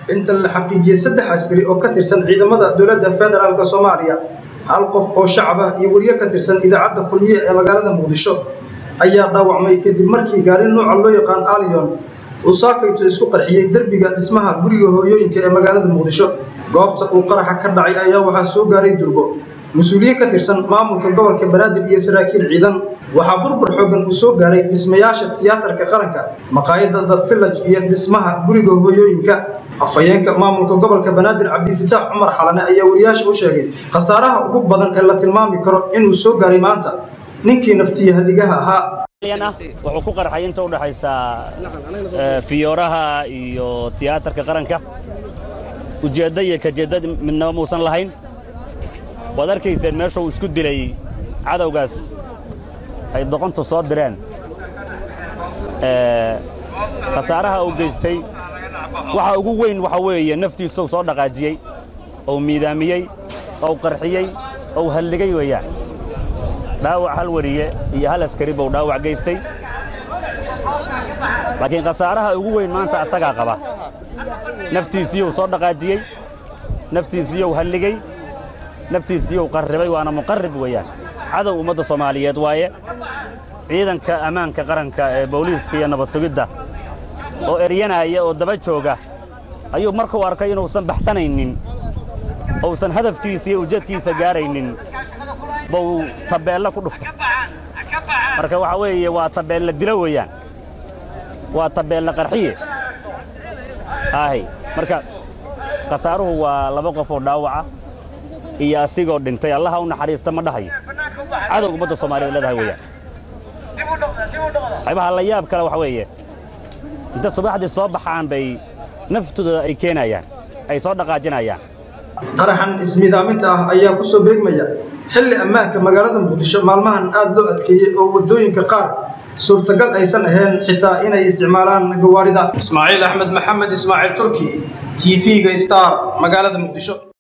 inta la xaqiijiyey saddex askari oo ka tirsan ciidamada dowladda federaalk soomaaliya hal qof oo shacab ah iyo wariye ka tirsan idaacadda kulmiye ee magaalada muqdisho ayaa dhaawacmay kadib markii gaari nooca loo yaqaan alion uu saakayto isku qarxiyey derbiga dhismaha guriga hooyooyinka ee magaalada muqdisho goobta uu qaraxa ka dhacay ayaa waxaa soo gaaray durbo mas-uuliyiin ka tirsan maamulka gobolka banaadir iyo saraakiil ciidan waxaa burbur xoogan uu soo gaaray dhismayaasha tiyaatarka qaranka maqaayadda the village iyo dhismaha guriga hooyooyinka afhayeenka maamulka gobolka banaadir cabdifitaax cumar xalane ayaa wariyaasha u sheegay khasaaraha ugu badan ee la tilmaami karo inuu soo gaaray maanta ninkii naftiya halligaha ahaa wuxuu ku qarxay inta u dhaxaysa fiyooraha iyo tiyaatarka qaranka ujeedda iyo kajeedda midnaba muusan lahayn waad arkayseen meesha uu isku dilay cadowgaas ay doqontu soo direen khasaaraha uu geystay waxa ugu weyn waxa weeye naftiisuu soo dhaqaajiyey ou miidaamiyey ou qarxiyey ou halligay weeyaan dhaawac hal wariye iyo hal askari buu dhaawac geystay laakiin khasaaraha ugu weyn maanta asagaa qaba naftiisiyuu soo dhaqaajiyey naftiisiyuu halligey naftiisiyuu qarribay waana muqarrib weeyaan cadow ummadda soomaaliyeed waaye ciidanka ammaanka qaranka ee booliiska iyo nabad sugidda oo eryanaaya oo daba jooga ayuu markuu arkay inuusan baxsanaynin ousan hadafkiisa iyo ujeedkiisa gaaraynin buu tabeella ku dhuftay marka waxaa weeye waa tabeella dilo weeyaan waa tabeella qarxiye aahay marka khasaaruhu waa laba qof oo dhaawaca iyo asigoo dhintay allaha u naxariista ma dhahayo cadow ummadda soomaaliyeed leedahay weeyaan waxyaabaha la yaab kale waxa weeye inta subaxdii soo baxaan bay naftooda ay keenayaan ay soo dhaqaajinayaan qaraxan ismiidaaminta ah ayaa ku soo beegmaya xilli ammaanka magaalada muqdisho maalmahan aad loo adkeeyey oo waddooyinka qaar suurtagal aysan ahayn xitaa inay isticmaalaan gawaarida ismaaciil axmed maxamed ismaaciil turki t v-ga star magaalada muqdisho